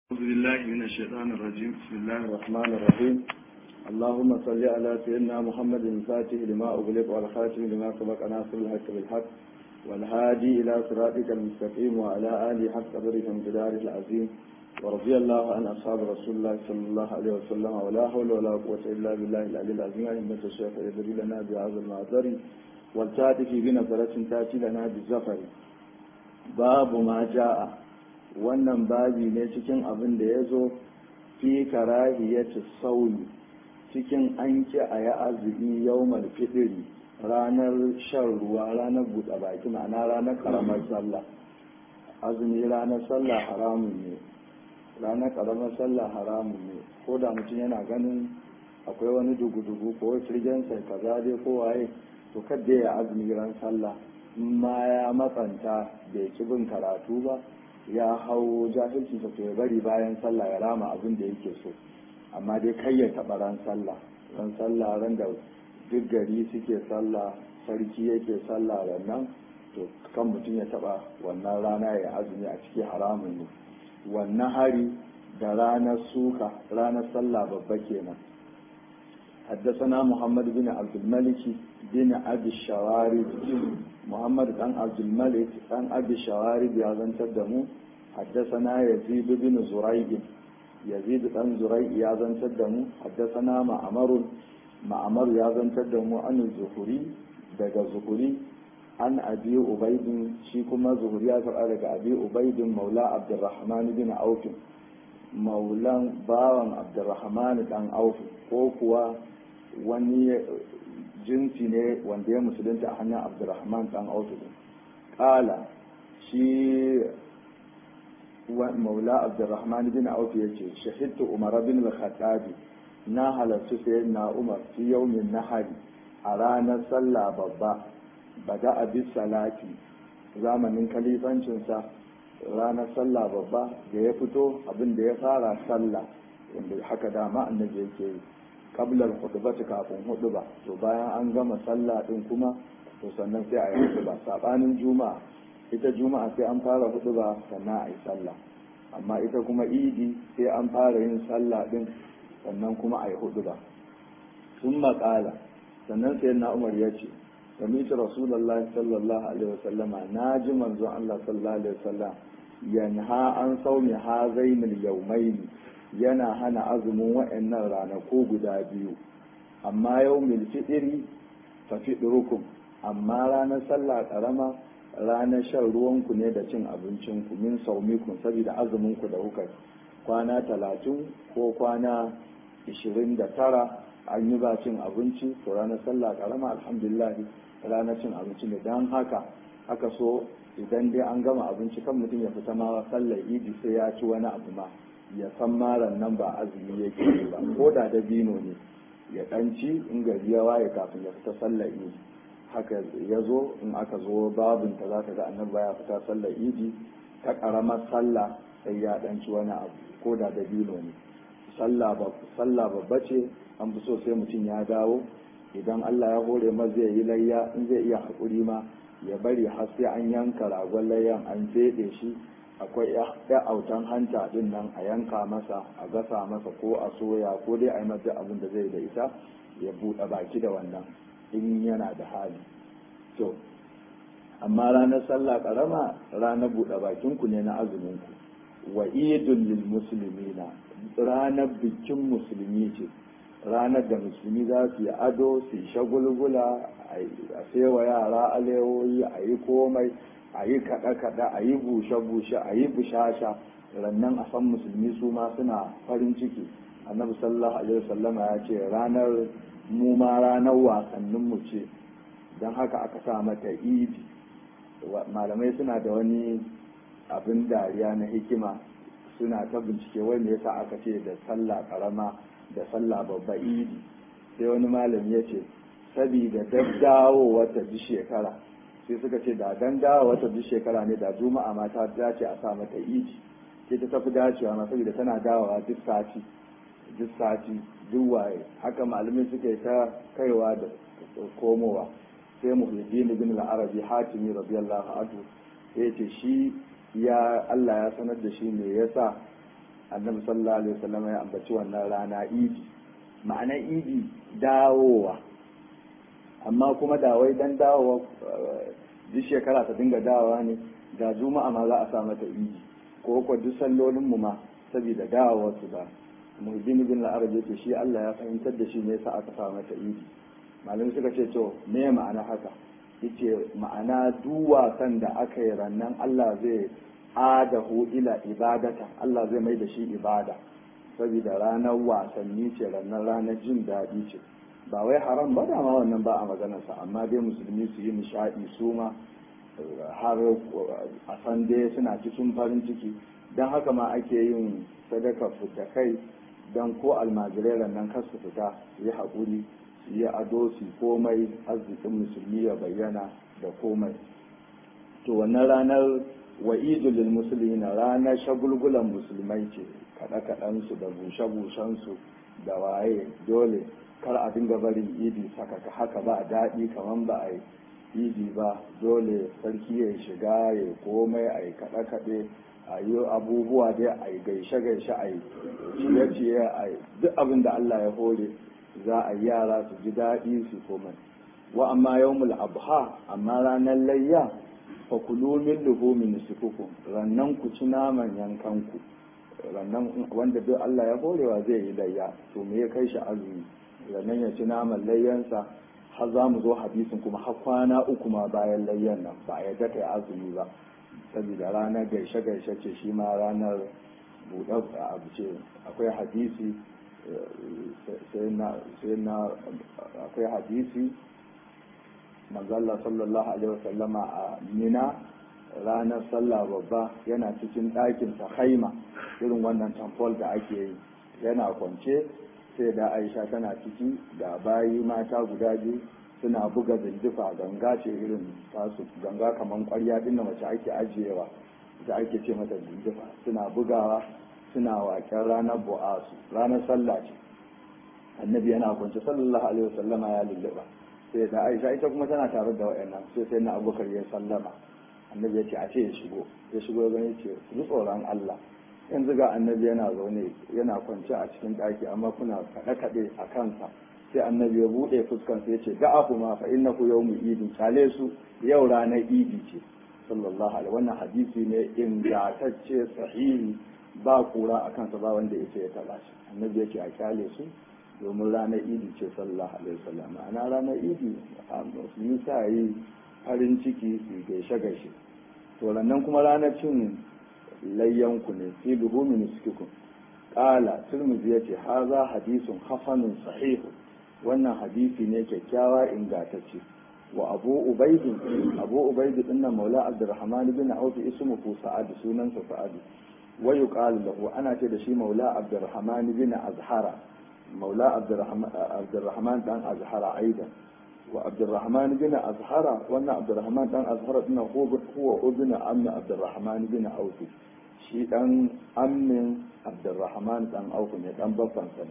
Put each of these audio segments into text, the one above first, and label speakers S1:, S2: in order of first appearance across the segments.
S1: أعوذ بالله من الشيطان الرجيم بسم الله الرحمن الرحيم اللهم صل على سيدنا محمد الفاتح لما أغلق والخاتم لما سبق ناصر الحق بالحق والهادي إلى صراطك المستقيم وعلى آله حق قدره وامتداره العظيم ورضي الله عن أصحاب رسول الله صلى الله عليه وسلم ولا حول ولا قوة إلا بالله العلي العظيم أئمة الشيخ يدري لنا بهذا المعذر والتاتي بنظرة تأتي لنا بالزفر باب ما جاء wannan babi ne cikin abin da ya zo fi karahiyatu sauli cikin an ki a yi azumi yawmal fidiri ranar shan ruwa ranar buɗe baki ma'ana ranar karamar sallah azumi ranar sallah haramun ne ranar karamar sallah haramun ne ko da mutum yana ganin akwai wani dugu-dugu ko firgensa kaza dai ko waye to kadda ya azumi ran sallah in ma ya matsanta bai ki bin karatu ba ya hau jahilci ta ya bari bayan sallah ya rama abin da yake so amma dai kai ya taɓa ran sallah ran sallah ran da duk gari suke sallah sarki yake sallah nan to kan mutum ya taɓa wannan rana ya azumi a ciki haramun ne wannan hari da ranar suka ranar sallah babba kenan حدثنا محمد بن عبد الملك بن أبي الشوارب محمد بن عبد الملك بن أبي الشوارب يا تدمو حدثنا يزيد بن زريق يزيد بن زريق يا تدمو حدثنا معمر معمر يا تدمو عن الزهري دقى الزهري عن أبي أبيد شيكما زهري يا أبي أبيد مولى عبد الرحمن بن عوف مولى باوان عبد الرحمن بن عوف ko wani jinsi ne wanda ya musulunta a hannun abdurrahman dan autu kala shi maula abdurrahman bin autu ya ce shahidtu umar bin al-khattabi na halarci sayan na umar fi yaumin nahari a ranar sallah babba bada abis salati zamanin kalifancinsa ranar sallah babba da ya fito abin da ya fara sallah wanda haka dama annabi yake yi kablar hudubati kafin huduba to bayan an gama sallah din kuma to sannan sai a yi huduba sabanin juma'a ita juma'a sai an fara huduba sannan a yi sallah amma ita kuma idi sai an fara yin sallah din sannan kuma a yi huduba sun maƙala sannan sai na umar ya ce sami'tu rasulullahi sallallahu alaihi wasallama na ji manzon Allah sallallahu alaihi wasallam yanha an saumi hazainil yawmaini yana hana azumin wa'annan ranaku guda biyu amma yau mil fiɗiri fa fiɗirukum amma ranar sallah ƙarama ranar shan ruwanku ne da cin abincinku min saumikun saboda azuminku da kuka kwana talatin ko kwana ishirin da tara an yi ba cin abinci to ranar sallah ƙarama alhamdulillah ranar cin abinci ne don haka haka so idan dai an gama abinci kan mutum ya fita ma sallar idi sai ya ci wani abu ma ya san maran nan ba azumi yake yi ba ko da dabino ne ya ɗanci in gari ya waye kafin ya fita sallar idi haka ya zo in aka zo babin ta za ka ga annabi ya fita sallar idi ta ƙaramar sallah sai ya ɗanci wani abu ko da dabino ne sallah babba ce an fi so sai mutum ya dawo idan Allah ya hore ma zai yi layya in zai iya haƙuri ma ya bari har sai an yanka ragon layyan an feɗe shi akwai ya autan hanta din nan a yanka masa a gasa masa ko a soya ko dai a yi masa abin da zai da ita ya buɗe baki da wannan in yana da hali to amma ranar sallah karama ranar buɗe bakinku ne na azuminku wa idul lil muslimina ranar bikin musulmi ce ranar da musulmi za su yi ado su yi shagulgula a sewa yara alewoyi a yi komai a yi kaɗe-kaɗe a yi bushe-bushe a yi bushasha rannan a san musulmi su ma suna farin ciki annabi sallallahu alaihi wasallama ya ce ranar mu ma ranar wasannin mu ce don haka aka sa mata idi malamai suna da wani abin dariya na hikima suna ta bincike wanda yasa aka ce da sallah karama da sallah babba idi sai wani malam ya ce sabida daddawo wata ji shekara sai suka ce da dan dawo wata duk shekara ne da juma'a ma ta dace a sa mata iji sai ta tafi dacewa ma saboda tana dawowa duk sati duk sati duk waye haka malamai suke ta kaiwa da komowa sai muhyiddin bin al-arabi hatimi radiyallahu anhu sai ce shi ya Allah ya sanar da shi me yasa annabi sallallahu alaihi wasallam ya ambaci wannan rana idi ma'ana idi dawowa amma kuma da wai dan dawowa duk shekara ta dinga dawowa ne da juma'a ma za a sa mata idi ko ko duk sallolin mu ma saboda dawowar su da muhiddin bin al-arab yake shi Allah ya fahimtar da shi ne yasa aka sa mata idi malamai suka ce to me ma'ana haka yace ma'ana duk wasan da aka yi rannan Allah zai adahu ila ibadata Allah zai mai da shi ibada saboda ranar wasanni ce ranar ranar jin daɗi ce ba wai haram ba dama wannan ba a maganarsa amma dai musulmi su yi nishaɗi su ma har a san dai suna cikin farin ciki don haka ma ake yin sadaka fita kai don ko almajirai nan kar su fita su yi haƙuri su yi ado su komai arzikin musulmi ya bayyana da komai to wannan ranar wa'idul lil muslimin ranar shagulgulan musulmai ce kaɗe kaɗansu da bushe bushensu da waye dole kar a dinga barin idi saka haka ba daɗi kamar ba a yi idi ba dole sarki ya shiga ya komai a yi kaɗe kaɗe a yi abubuwa dai a yi gaishe gaishe a yi ciye ciye a yi duk abin da Allah ya hore za a yi yara su ji daɗi su komai wa amma yawmul abha amma ranar layya fakulu min luhumi nusukukum rannan ku ci naman yankanku rannan wanda duk Allah ya horewa zai yi layya to me ya kai shi azumi rannan ya ci naman layyansa har za mu zo hadisin kuma har kwana uku ma bayan layyan nan ba ya daka azumi ba saboda ranar gaishe gaishe ce shi ma ranar buɗe abu ce akwai hadisi sai na akwai hadisi manzalla sallallahu alaihi wasallama a mina ranar sallah babba yana cikin ɗakin sa haima irin wannan tamfol da ake yi yana kwance sai da aisha tana ciki da bayi mata guda biyu suna buga zindifa ganga ce irin tasu ganga kamar kwarya din da mace ake ajiyewa da ake ce mata zindifa suna bugawa suna waƙen ranar bu'asu ranar sallah ce annabi yana kwance sallallahu alaihi wasallama ya lulluɓa sai da aisha ita kuma tana tare da wayannan sai sai na abubakar ya sallama annabi ya ce a ce ya shigo ya shigo ya gani ce ji tsoron Allah yanzu ga annabi yana zaune yana kwance a cikin ɗaki amma kuna kaɗe kaɗe a kansa sai annabi ya buɗe fuskansa ya ce da'afu ma fa innahu yawmu idin kale su yau ranar idi ce sallallahu alaihi wannan hadisi ne ingantacce sahihi ba kura a kansa ba wanda ya ce ya taɓa shi annabi ya ce a kyale su domin ranar idi ce sallallahu alaihi wasallam ana ranar idi musulmi sa yi farin ciki su gaishe gaishe to nan kuma ranar cin layyanku ne fi luhumi nuskikum qala turmuzi yace haza hadisun hasanun sahihu wannan hadisi ne kyakkyawa ingantacce wa abu ubaidin abu ubaidi dinnan maula abdurrahman bin auf ismuhu sa'ad sunansa sa'ad wa yuqalu lahu ana ce da shi maula abdurrahman bin azhara مولى عبد الرحمن عبد الرحمن دان أزهر أيضا وعبد الرحمن بن أزهر وأن عبد الرحمن دان أزهر إنه هو هو ابن أم عبد الرحمن بن أوف شي دان أم عبد الرحمن دان أوف دان بفان سنة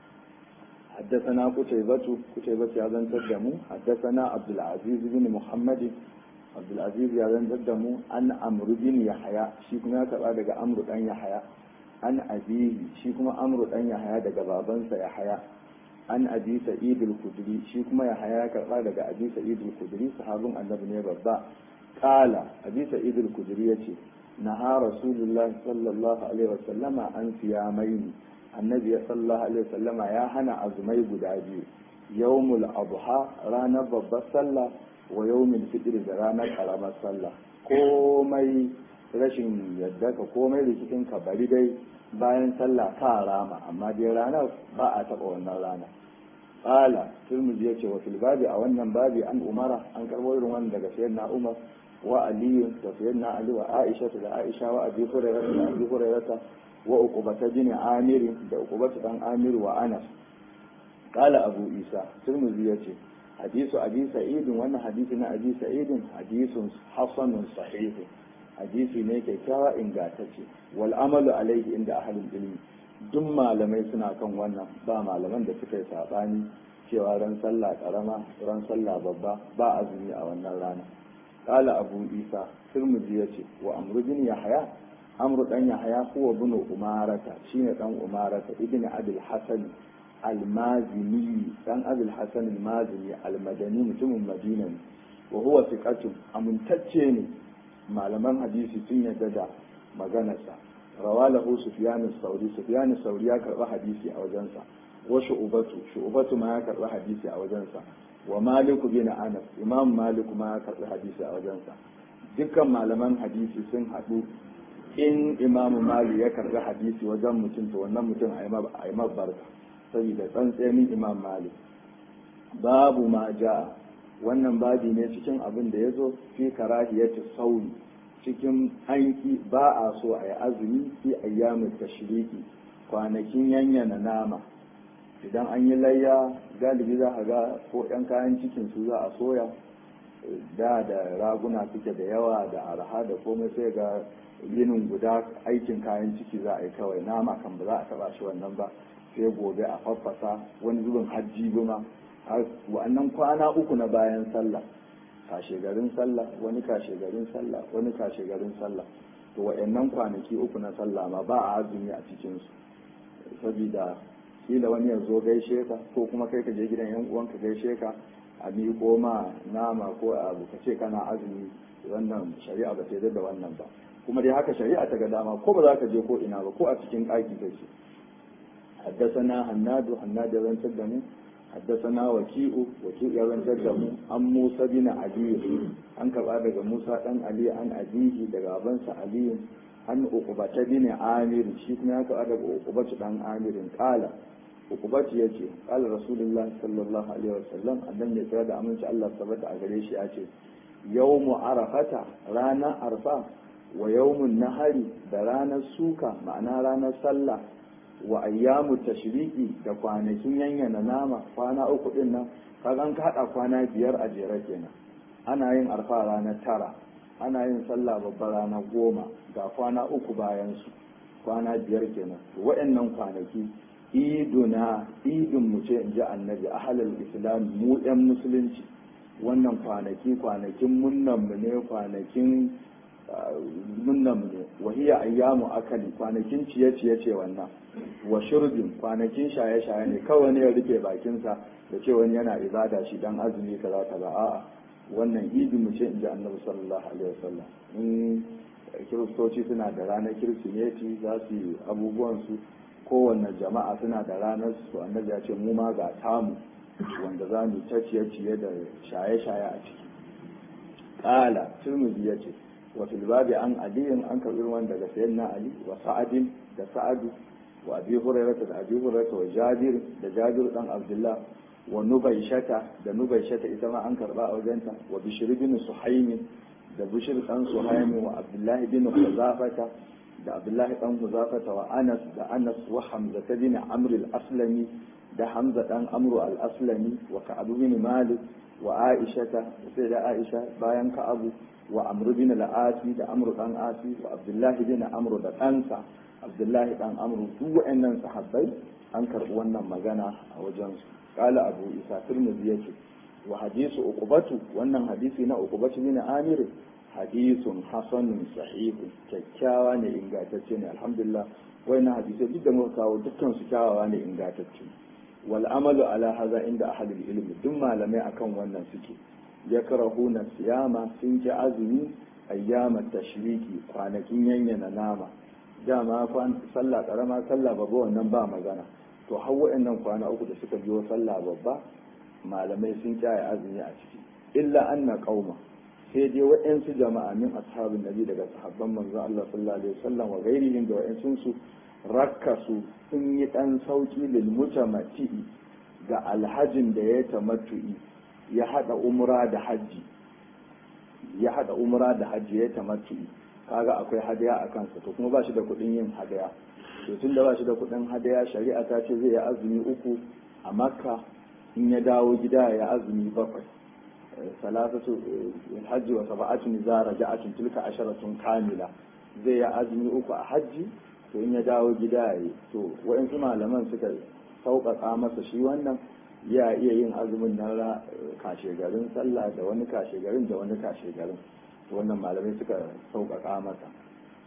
S1: حدثنا قتيبة قتيبة يازن تدمو حدثنا عبد العزيز بن محمد عبد العزيز يازن تدمو أن أمر بن يحيى شي كنا كبا أمر بن يحيى an abihi shi kuma amru dan yahaya daga babansa yahaya an abi sa'id al-khudri shi kuma yahaya ya karba daga abi sa'id al-khudri sahabin annabi ne babba qala abi sa'id al-khudri yace naha rasulullah sallallahu alaihi wasallama an siyamaini annabi sallallahu alaihi wasallama ya hana azumai guda biyu yawmul adha ranar babbar sallah wa yawmul fitr da ranar karamar sallah komai rashin yadda ka komai rikicin ka bari dai bayan sallah ka rama amma dai ranar ba a taɓa wannan rana qala turmuzi yace wa fil babi a wannan babi an umara an karbo irin wannan daga sayyidina umar wa ali da sayyidina ali wa aisha da aisha wa abi hurairah da abi hurairah wa uqbata bin amir da uqbata dan amir wa anas qala abu isa turmuzi yace hadisu abi sa'id wannan hadisi na abi sa'id hadisun hasanun sahih hadisi ne kyakkyawa ingantacce wal amalu alaihi inda ahalin ilmi duk malamai suna kan wannan ba malaman da suka yi sabani cewa ran sallah karama ran sallah babba ba azumi a wannan rana qala abu isa tirmidhi yace wa amru bin yahya amru dan yahya huwa ibn umarata shine dan umarata ibn abul hasan al-mazini dan abul hasan al-mazini al-madani mutumin madina ne wa huwa thiqatun amintacce ne malaman hadisi sun yarda da maganarsa rawalahu sufyan as-sauri sufyan as-sauri ya karba hadisi a wajensa wa shu'batu shu'batu ma ya karba hadisi a wajensa wa malik bin anas imam malik ma ya karbi hadisi a wajensa dukkan malaman hadisi sun haɗu in imamu malik ya karbi hadisi wajen mutum to wannan mutum a yi barka saboda tsantsenin imam malik babu ma ja wannan babi ne cikin abin da ya zo fi karahiyati sauri cikin anki ba a so a yi azumi fi ayyamin tashriki kwanakin yanyana nama idan an yi layya galibi za a ga ko yan kayan cikin su za a soya da da raguna suke da yawa da arha da komai sai ga yinin guda aikin kayan ciki za a yi kawai nama kan ba za a taba shi wannan ba sai gobe a faffasa wani zubin hajji buma wa'annan kwana uku na bayan sallah kashe garin sallah wani kashe garin sallah wani kashe garin sallah to wa'annan kwanaki uku na sallah ma ba a azumi a cikinsu saboda kila wani ya zo gaishe ka ko kuma kai ka je gidan yan uwanka gaishe ka a miƙo ma nama ko abu ka ce kana azumi wannan shari'a ba ta da wannan ba kuma dai haka shari'a ta ga dama ko ba za ka je ko ina ba ko a cikin ɗaki kake حدثنا هناد هناد بن سلمو حدثنا وكيء وكيء بن سلمو عن موسى بن علي عن كبا daga Musa dan Ali an abihi daga abansa Ali an uqbata bin Amir shi kuma ya ka daga uqbata dan Amir kala uqbata yace kala Rasulullah sallallahu alaihi wasallam annan ya tsaya da aminci Allah sabata a gare shi yace yawmu arafata rana arfa wa yawmun nahari da ranar suka ma'ana ranar sallah wa ayyamu tashriki da kwanakin yanyana nama kwana uku din nan kagan ka hada kwana biyar a jere kenan ana yin arfa ranar tara ana yin sallah babba ranar goma ga kwana uku bayan su kwana biyar kenan waɗannan kwanaki iduna idin mu ce in ji annabi ahalal islam mu yan musulunci wannan kwanaki kwanakin munnan mu ne kwanakin munnan mu ne wahiya ayyamu akali kwanakin ciye-ciye ce wannan wa shurbin kwanakin shaye-shaye ne kawai ne ya rufe bakinsa da ce wani yana ibada shi dan azumi kaza kaza a'a wannan idi mu ce inji annabi sallallahu alaihi wasallam in kiristoci suna da ranar kirsimeti za su yi abubuwan su kowanne jama'a suna da ranar su annabi ya ce mu ma ga tamu wanda za mu ta ciye-ciye da shaye-shaye a ciki ƙala turmuzi ya ce wa fil babi an aliyin an karɓi ruwan daga sayyidina ali wa sa'adin da sa'adu wa abi hurairah da abi hurairah wa jabir da jabir dan abdullah wa nubaishata da nubaishata ita ma an karba a wajenta wa bishr bin suhaym da bishr dan suhaym wa abdullah bin huzafata da abdullah dan huzafata wa anas da anas wa hamza bin amr al-aslami da hamza dan amru al-aslami wa ka'ab bin malik wa aishata sai da aisha bayan ka'abu wa amr bin al-asi da amru dan asi wa abdullah bin amru da ɗansa abdullahi dan amru duk wa'annan sahabbai an karɓi wannan magana a wajensu kala abu isa turmuzi yake wa hadisu uqubatu wannan hadisi na uqubatu bin amir hadisun hasanun sahihun kyakkyawa ne ingantacce ne alhamdulillah wannan hadisi duk da muka kawo dukkan su kyawawa ne ingantacce wal amalu ala hadha inda ahlul ilmi duk malamai akan wannan suke yakrahuna siyama sun ji azumi ayyamat tashriki kwanakin yanyana nama dama sallah karama sallah babba wannan ba magana to har waɗannan kwana uku da suka biyo sallah babba malamai sun kyaye azumi a ciki illa anna qauma sai dai waɗansu jama'a min ashabin nabi daga sahabban manzo Allah sallallahu alaihi wasallam wa ghairihim da waɗansu su rakkasu sun yi dan sauki lil mutamatti ga alhajin da ya tamattu'i ya hada umra da haji ya hada umra da haji ya tamattu'i kaga akwai hadaya a kansa to kuma ba shi da kuɗin yin hadaya to tun da ba shi da kuɗin hadaya shari'a ta ce zai yi azumi uku a makka in ya dawo gida ya azumi bakwai salatatu hajji wa sab'atun za raja'atun tilka asharatun kamila zai yi azumi uku a hajji to in ya dawo gida ya yi to wa'insu malaman suka sauƙaƙa masa shi wannan ya iya yin azumin na kashe garin sallah da wani kashe garin da wani kashe garin wannan malamai suka sauƙaƙa masa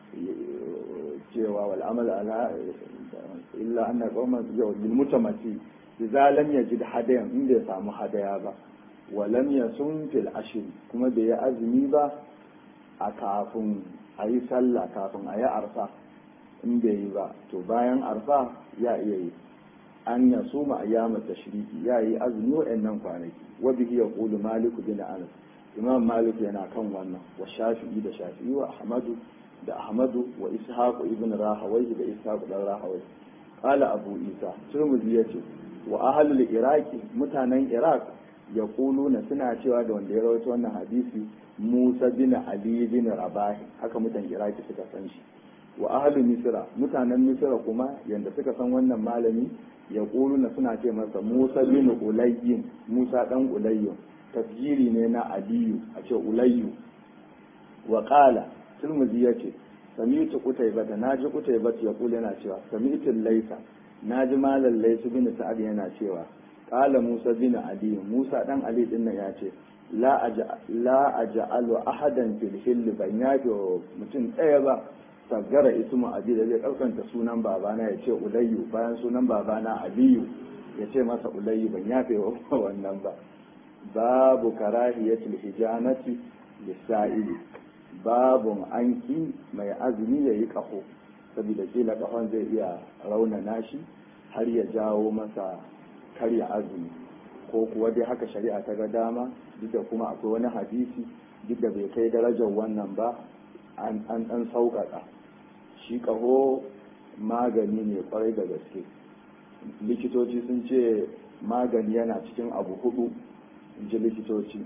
S1: cewa wal amal ala illa anna qauman yau bil mutamati idza lam yajid hadayan in bai samu hadaya ba wa lam yasum fil ashr kuma bai yi azumi ba a kafin a yi sallah kafin a yi arfa in bai yi ba to bayan arfa ya iya yi an ya suma ayyamar tashriki ya yi azumi wa'annan kwanaki wa bihi yaqulu malik bin anas imam malik yana kan wannan wa shafi'i da shafi'i wa ahmadu da ahmadu wa ishaq ibn rahawai da ishaq dan rahawai qala abu isa turmuzi yace wa ahlul iraqi mutanen iraq yaquluna suna cewa da wanda ya rawaito wannan hadisi musa bin ali bin rabah haka mutan iraki suka san shi wa ahlul misra mutanen misra kuma yanda suka san wannan malami yaquluna suna ce masa musa bin ulayyin musa dan ulayyin tafjiri ne na aliyu a ce ulayyu wa qala turmuzi yace sami'tu qutaybata naji qutaybata ya kula yana cewa sami'tu laysa naji malal laysu bin sa'ad yana cewa qala musa bin ali musa dan ali din nan yace la aja la aj'alu ahadan fil hill ban yafi mutum ɗaya ba sagara ismu abi da zai karkanta sunan babana ya ce ulayyu bayan sunan babana aliyu ya ce masa ulayyu ban yafe wannan ba babu karahiyatul hijanati lisa'ili babun anki mai azumi ya yi ƙaho saboda kila ƙahon zai iya raunana shi har ya jawo masa karya azumi ko kuwa dai haka shari'a ta ga dama duk da kuma akwai wani hadisi duk da bai kai darajar wannan ba an ɗan sauƙaƙa shi ƙaho magani ne kwarai da gaske likitoci sun ce magani yana cikin abu hudu in ji likitoci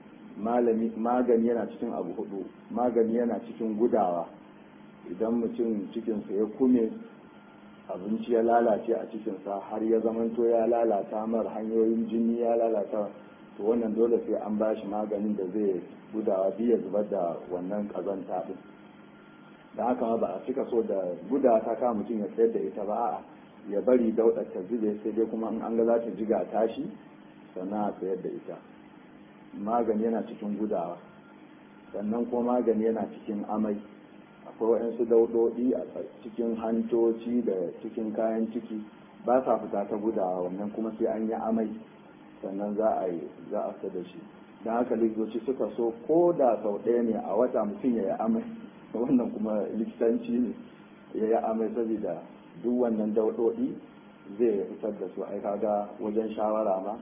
S1: magani yana cikin abu hudu magani yana cikin gudawa idan mutum cikinsa ya kume abinci ya lalace a cikinsa har ya zamanto ya lalata mar hanyoyin jini ya lalata to wannan dole sai an ba shi maganin da zai gudawa biya zubar da wannan kazanta din da haka ma ba a cika so da gudawa ta kama mutum ya sayar da ita ba a'a ya bari daudar ta zube sai dai kuma in an ga za ta jiga tashi sannan a sayar da ita magani yana cikin gudawa sannan kuma magani yana cikin amai akwai waɗansu daudodi a cikin hantoci da cikin kayan ciki ba sa fita ta gudawa wannan kuma sai an yi amai sannan za a yi za a da shi don haka likitoci suka so ko da sau ɗaya ne a wata mutum ya yi amai wannan kuma likitanci ne ya yi amai saboda duk wannan daudodi zai fitar da su ai kaga wajen shawara ma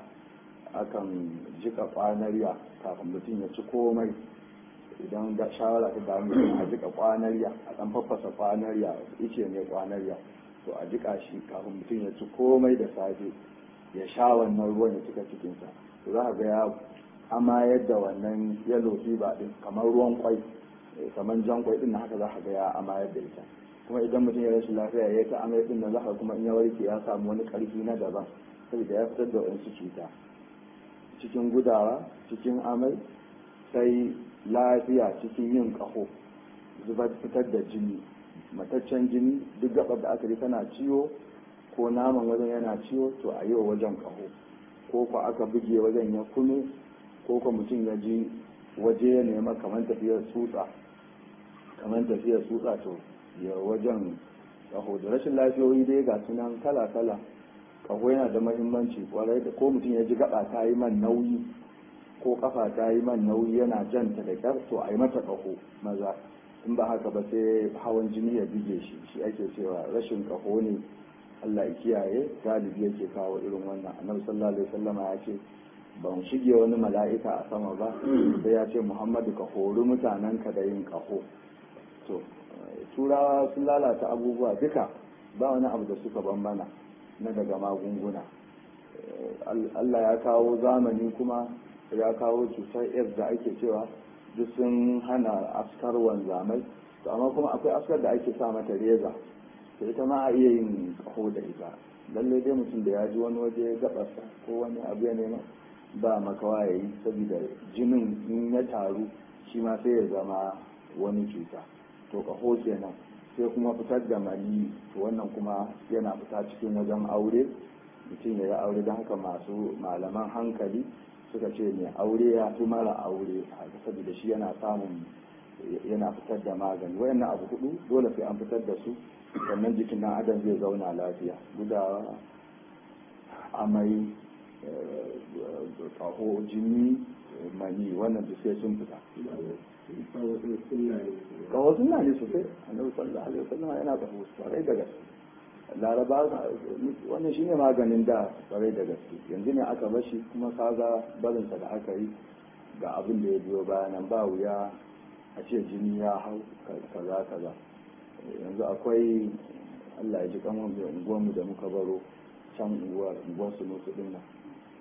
S1: akan jika kwanariya kafin mutum ya ci komai idan da shawara ta damu a jika kwanariya a dan faffasa kwanariya ice ne kwanariya to a jika shi kafin mutum ya ci komai da safe ya sha wannan ruwan ya cika cikinsa to za ga ya amayar da wannan yellow fever din kamar ruwan kwai kamar jan kwai din haka za ka ga ya amayar da ita kuma idan mutum ya rashin lafiya ya ta amai din nan za ka kuma in ya warke ya samu wani karfi na daban saboda ya fitar da wasu cuta cikin gudawa cikin amai sai lafiya cikin yin ƙaho zubar fitar da jini mataccen jini duk gabar da aka yi tana ciwo ko naman wajen yana ciwo to a yi wa wajen ƙaho ko ko aka buge wajen ya kume ko ko mutum ya ji waje ya nema kamar tafiyar tsutsa kamar tafiyar tsutsa to ya wajen ƙaho da rashin lafiyoyi dai ga sunan kala kala ƙaho yana da mahimmanci kwarai da ko mutum ya ji gaba ta yi man nauyi ko kafa ta yi man nauyi yana janta da kyar to a yi mata ƙaho maza in ba haka ba sai hawan jini ya bige shi shi ake cewa rashin ƙaho ne Allah ya kiyaye galibi yake kawo irin wannan annabi sallallahu alaihi wasallam ya ce ban shige wani mala'ika a sama ba sai ya ce Muhammadu ka hori mutanen ka da yin ƙaho to turawa sun lalata abubuwa duka ba wani abu da suka bambana na daga magunguna Allah ya kawo zamani kuma ya kawo cutar aids da ake cewa duk sun hana askar wanzamai to amma kuma akwai askar da ake sa mata reza to ita ma a iya yin kaho da ita lalle dai mutum da ya ji wani waje gabarsa ko wani abu ya nema ba makawa ya yi saboda jinin in ya taru shi ma sai ya zama wani cuta to kaho kenan sai kuma fitar da mani to wannan kuma yana fita cikin wajen aure mutum ya yi aure don haka masu malaman hankali suka ce mai aure ya fi mara aure saboda shi yana samun yana fitar da magani wayannan abu hudu dole sai an fitar da su sannan jikin dan adam zai zauna lafiya gudawa amai kaho jini mani wannan duk sai sun fita kaho suna ne sosai annabi sallallahu alaihi wasallam yana kaho kwarai da gaske laraba wannan shine maganin da kwarai da gaske yanzu ne aka bashi kuma kaga barinsa da aka yi ga abin da ya biyo bayanan ba wuya a ce jini ya hau kaza kaza yanzu akwai allah ya ji kamar mai unguwarmu da muka baro can unguwar unguwar su musu din nan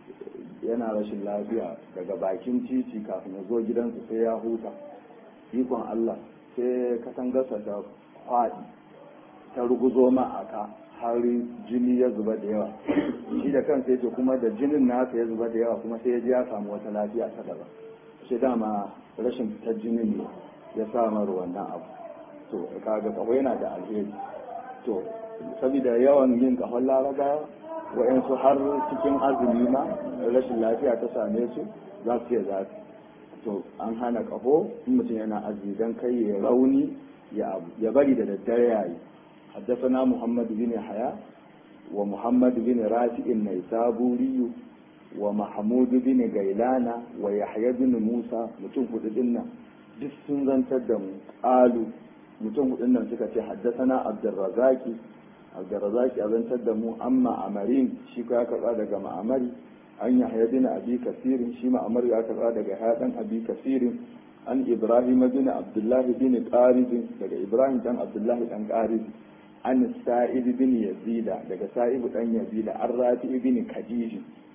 S1: yana rashin lafiya daga bakin titi kafin ya zo gidansu sai ya huta ikon allah sai katangarsa ta kwaɗi ta ruguzo ma a ka har jini ya zuba da yawa shi da kansa yace kuma da jinin nasa ya zuba da yawa kuma sai ya ji ya samu wata lafiya ta daban sai dama rashin fitar jinin ne ya samar wannan abu to kaga kawo yana da alheri to saboda yawan yin kahon laraba wa'yansu har cikin azumi ma rashin lafiya ta same su za su iya zafi to an hana kaho in mutum yana azumi don kai ya rauni ya bari da daddare yayi حدثنا محمد بن حياء ومحمد بن رافع النيسابوري ومحمود بن غيلان ويحيى بن موسى mutum hudu dinnan duk sun zantar da mu qalu mutum hudun nan suka ce haddathana abdurrazaki abdurrazaki a zantar da mu amma amarin shi ka karba daga ma'amari an yahya bin abi kasirin shi ma'amar ya karba daga hadan abi kasirin an ibrahim bin abdullah bin qarib daga ibrahim dan abdullah dan qarib an sa'id bin yazida daga sa'id dan yazida an rafi bin khadij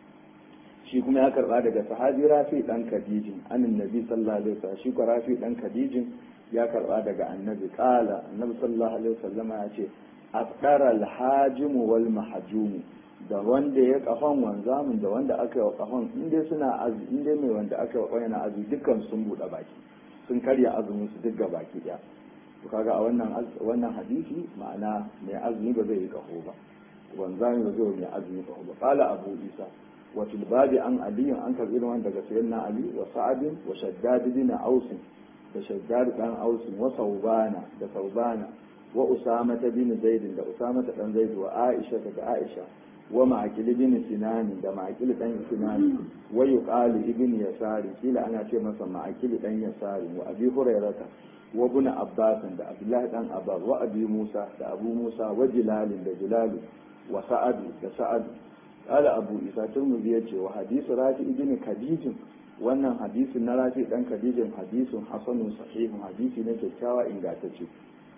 S1: shi kuma ya karba daga sahabi rafi dan khadij an annabi sallallahu alaihi wasallam shi ko rafi dan khadij ya karba daga annabi qala annabi sallallahu alaihi wasallam ya ce afdara alhajim wal mahjum da wanda ya kafan wanzamin da wanda aka yi wa kafan in dai suna azu in dai mai wanda aka yi wa yana azu dukkan sun bude baki sun karya azumin su duk baki daya to kaga a wannan wannan hadisi ma'ana mai azumi ba zai yi kaho ba wanzami ba zai mai azumi kaho ba qala abu isa wa fil babi an ali an karbi irin daga sayyidina ali wa sa'ad wa shaddad bin aus da shaddad dan aus wa saubana da saubana wa usama bin zaid da usama dan zaid wa aisha da aisha wa ma'aqil bin sinan da ma'aqil dan sinan wa yuqalu ibn yasari kila ana ce masa ma'aqil dan yasari wa abi hurairata wa ibn abbas da abdullahi dan abbas wa abi musa da abu musa wa jilal da jilal wa sa'ad da sa'ad qala abu isa turmuzi yace wa hadisi rafi ibn khadij wannan hadisin na rafi dan khadijin hadisin hasanun sahihun hadisi ne kyakkyawa ingantacce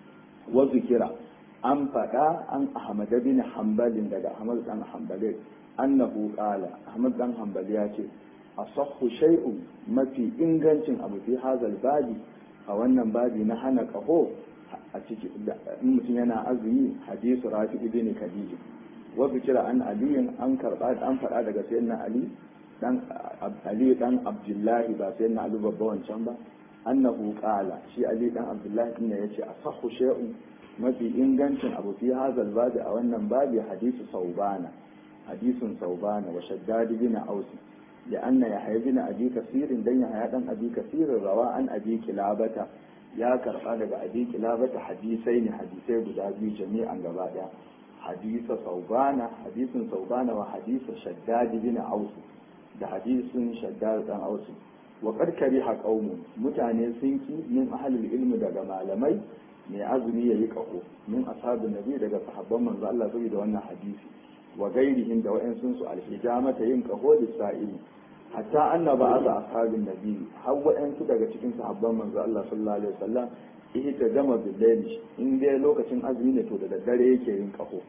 S1: wa zikira an faɗa an ahmad bin hanbalin daga ahmad dan hanbalin annahu qala ahmad dan hanbali ya ce asahhu shay'un mafi ingancin abu fi hazal babi a wannan babi na hana kaho a ciki in mutum yana azumi hadisu rafi ibn khadij wa zikira an aliyin an karba an faɗa daga sayyidina ali dan ali dan abdullahi ba sayyidina ali babba wancan ba annahu qala shi ali dan abdullahi din yace asahhu shay'un mafi ingancin abu fi hazal babi a wannan babi hadisu saubana hadisun saubana wa shaddad bin aus لأن يحيى بن أبي كثير دن يحيى بن أبي كثير روى عن أبي كلابة يا كرقا daga أبي كلابة حديثين حديثي guda biyu jami'an gaba daya حديث صوبانة حديث صوبانة وحديث شداد بن عوس ده حديث شداد بن عوس وقد كره قوم mutane sun ki min ahlul ilmi daga malamai mai azumi yayi kaho min ashabin nabi daga sahabban manzo Allah saboda wannan hadisi wa gairihim da wa'ansun su alhijamata yin kaho da sa'ili hatta annaba aza ashabin nabi har wa'ansu daga cikin sahabban manzo Allah sallallahu alaihi wasallam ihta jama billahi in dai lokacin azumi ne to da daddare yake yin kaho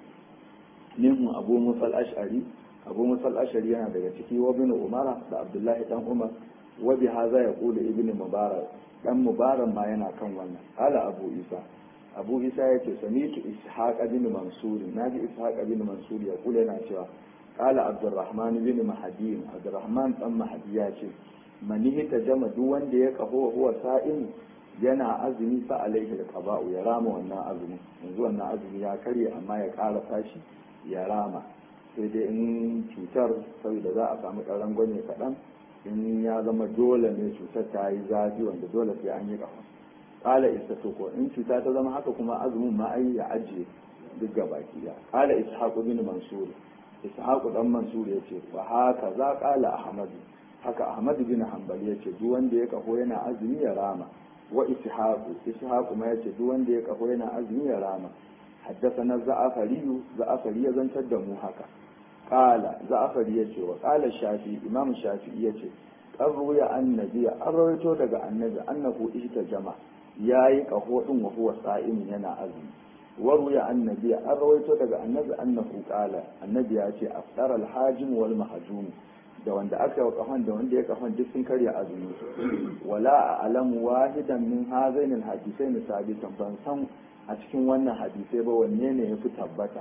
S1: minhu abu musal ash'ari abu musal ash'ari yana daga ciki wa bin umara da abdullahi dan umar wa bi hadha yaqulu ibnu mubarak dan mubarak ma yana kan wannan ala abu isa abu isa ya ce samitu ishaq bin mansur naji ishaq bin mansur ya kula yana cewa qala abdurrahman bin mahdi abdurrahman dan mahdi ya ce manihi ta jama duk wanda ya kaho huwa sa'in yana azumi fa alaihi alqaba'u ya rama wannan azumi yanzu wannan azumi ya karye amma ya ƙara tashi ya rama sai dai in cutar saboda za a samu ƙaran gwanye kaɗan in ya zama dole ne cutar ta yi zafi wanda dole sai an yi ƙafa qala istatuko in cuta ta zama haka kuma azumin ma ai ya ajiye duk gabaki da qala ishaq bin mansur ishaq dan mansur yace fa haka za qala ahmad haka ahmad bin hanbal yace duk wanda ya kaho yana azumi ya rama wa ishaq ishaq ma yace duk wanda ya kaho yana azumi ya rama حدثنا الزعفري زعفري يزنتر دمو هكا قال زعفري يتي وقال الشافعي امام الشافعي يتي an ruya annabi an rawaito daga annabi annahu ihtajama yayi kaho din wa huwa sa'im yana azumi wa ruya annabi an rawaito daga annabi annahu qala annabi ya ce aftar al-hajim wal mahjum da wanda aka yi kafan da wanda ya kafan duk sun karya azumi wala a'lamu wahidan min hazain al-hadithain sabitan ban san a cikin wannan hadisai ba wanne ne yafi tabbata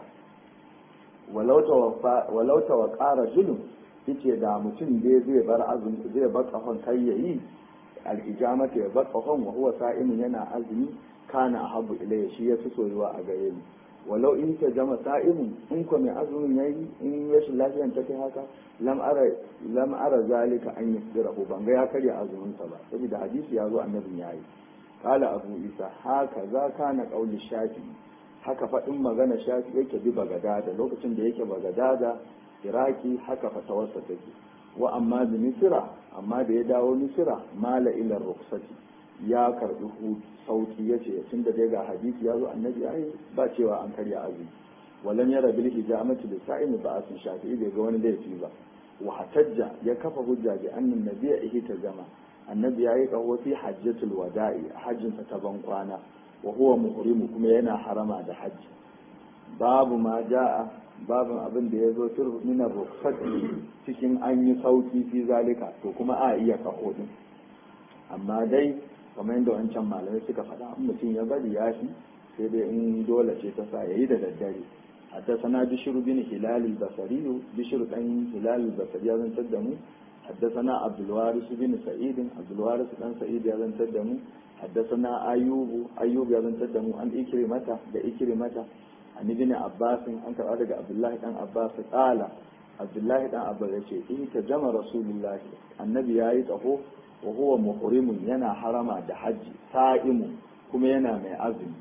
S1: walau tawaffa walau tawaqqara julum yace da mutum dai zai bar azumi zai bar kafan kai yayi al-ijamata ya bar kafan wa huwa sa'imin yana azumi kana ahabbu ilayya shi yafi soyuwa a gare ni walau in ta jama sa'imin in ko mai azumin yayi in rashin lafiyan ta kai haka lam ara lam ara zalika an yasdirahu ban ga ya karya azumin sa ba saboda hadisi ya zo annabin yayi qala abu isa haka za kana qauli shafi haka faɗin magana shafi yake bi bagadada lokacin da yake bagadada iraki haka fatawarsa take wa amma da misira amma da ya dawo misira mala ilar ruksati ya karbi sauki ya ce tun da dai ga hadisi ya zo annabi ai ba cewa an karya azumi walam yara bil hijamati da sa'in ba asin shafi'i bai ga wani laifi ba wa hatajja ya kafa hujja bi annan nabiyya ihi ta zama annabi yayi kawo fi hajjatul wada'i hajjin ta ban kwana wa huwa muhrimu kuma yana harama da hajji babu ma ja'a babin abin da ya zo fir minar rukhsati cikin an yi sauki fi zalika to kuma a iya kaho din amma dai kamar yadda wancan malamai suka faɗa in mutum ya bari ya fi sai dai in dole ce ta sa yayi da daddare حدثنا بشر بن هلال البصري بشر بن هلال البصري هذا تدمو حدثنا عبد الوارث بن سعيد عبد الوارث بن سعيد هذا تدمو حدثنا أيوب أيوب هذا تدمو عن إكرمة ده إكرمة an ibn abbas an karɓa daga abdullahi dan abbas qala abdullahi dan abbas yace in ta jama rasulullah annabi yayi tsaho wa huwa muhrimun yana harama da haji sa'imu kuma yana mai azumi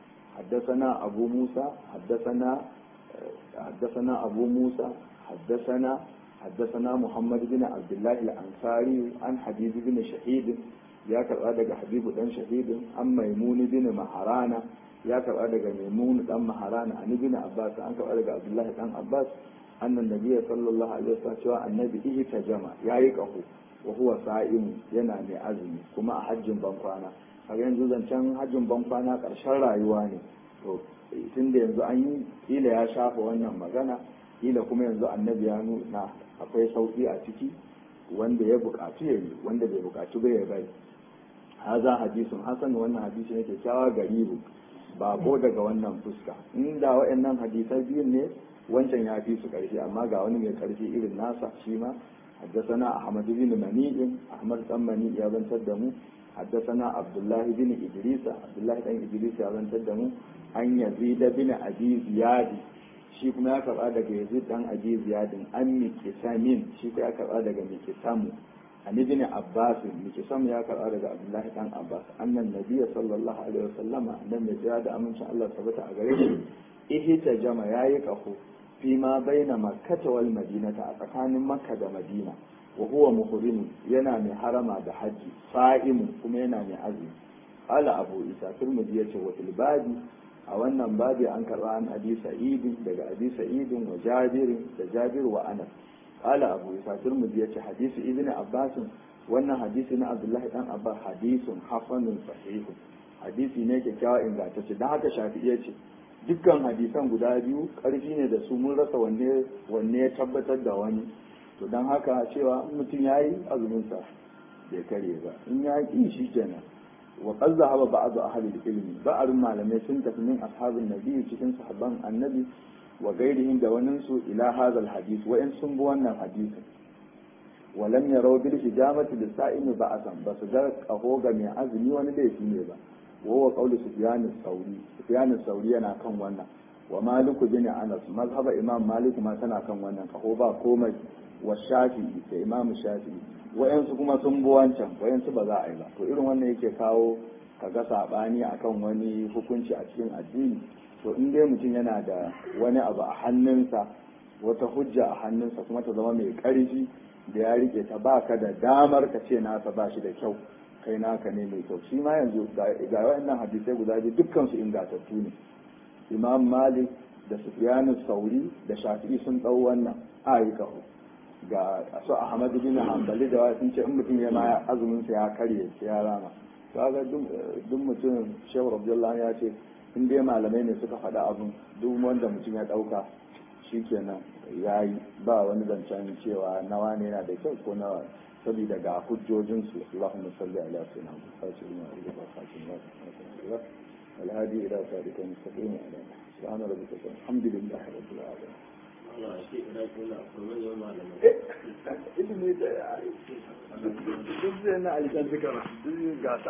S1: حدثنا أبو موسى حدثنا حدثنا أبو موسى حدثنا حدثنا محمد بن عبد الله الأنصاري عن حبيب بن شهيد يا كرادة حبيب بن شهيد عن ميمون بن مهرانا ya karɓa daga maimun dan maharana an ibn abbas an karɓa daga abdullahi dan abbas annan nabiyyi sallallahu alaihi wasallam cewa annabi ihi tajama yayi kahu wa huwa sa'im yana mai azumi kuma a hajjin ban kwana a yanzu zancen hajjin ban kwana ƙarshen rayuwa ne to tun da yanzu an yi kila ya shafa wannan magana kila kuma yanzu annabi ya nuna akwai sauki a ciki wanda ya buƙatu ya yi wanda bai buƙatu ba ya bari haza hadisun hasan wannan hadisi ne kyakkyawa garibu bako daga wannan fuska inda waɗannan hadisai biyun ne wancan ya fi su ƙarfi amma ga wani mai ƙarfi irin nasa shi ma حدثنا أحمد بن منيع أحمد بن منيع يا بن تدمو حدثنا عبد الله بن إدريس عبد الله بن إدريس يا بن تدمو أن يزيد بن أبي زياد shi kuma ya karɓa daga yazid dan abi ziyadin an mikisamin shi kuma ya karɓa daga mikisamu an ibn abbas mikisam ya karɓa daga abdullahi dan abbas annan nabiyya sallallahu alaihi wasallama annan mai tsaya da amincin Allah tabbata a gare shi ihita jama yayi kafo fi ma baina makkata wal madinata a tsakanin makka da madina wa huwa muhrim yana mai harama da haji sa'imun kuma yana mai azumi qala abu isa turmudi yace wa fil babi a wannan babi an karba an abi sa'idin daga abi sa'idin wa jabirin da jabir wa anas qala abu isa turmudi yace hadisi ibn abbas wannan hadisi na abdullahi dan abbas hadisun hasanun sahihun hadisi ne kyakkyawa ingantacce dan haka shafi'i yace dukkan hadisan guda biyu ƙarfi ne da su mun rasa wanne wanne ya tabbatar da wani to don haka cewa in mutum ya yi azuminsa bai karye ba in ya ƙi shi kenan wa qad zahaba ba'd ahli ilmi ba'arun malamai sun tafi min ashabin nabi cikin sahabban annabi wa gairihim da wanin su ila hadha alhadith wa in sun bi wannan hadisin wa lam yaraw bil hijamati lis sa'imi ba'asan basu ga kaho ga mai azumi wani laifi ne ba وهو قول سفيان الثوري سفيان الثوري yana kan wannan wa malik bin anas mazhaba imam malik ma tana kan wannan kaho ba komai wa shafi'i da imam shafi'i wayansu kuma sun bi wancan wayansu ba za a yi ba to irin wannan yake kawo ka ga saɓani akan wani hukunci a cikin addini to in dai mutum yana da wani abu a hannunsa wata hujja a hannunsa kuma ta zama mai ƙarfi da ya rike ta baka da damar ka ce nasa ba shi da kyau kai naka ne mai kyau shi ma yanzu ga waɗannan hadisai guda biyu dukkan su ingantattu ne imam malik da sufyanu sauri da shafi'i sun ɗau wannan ayi kahu ga su ahmadu bin hanbali da wasu ce in mutum ya ma azumin sa ya karye sai ya rama kaga duk mutum shehu abdullahi ya ce in dai malamai ne suka faɗa abin duk wanda mutum ya ɗauka shikenan ya yi ba wani zancen cewa nawa ne yana da kyau ko nawa saboda ga hujjojinsu Allahumma salli ala sayyidina Muhammad wa alihi wa الهادي إلى ذلك المستقيم على سبحان ربك الحمد لله رب العالمين ilimi da ya yi duk zai na alikan zikara duk gasa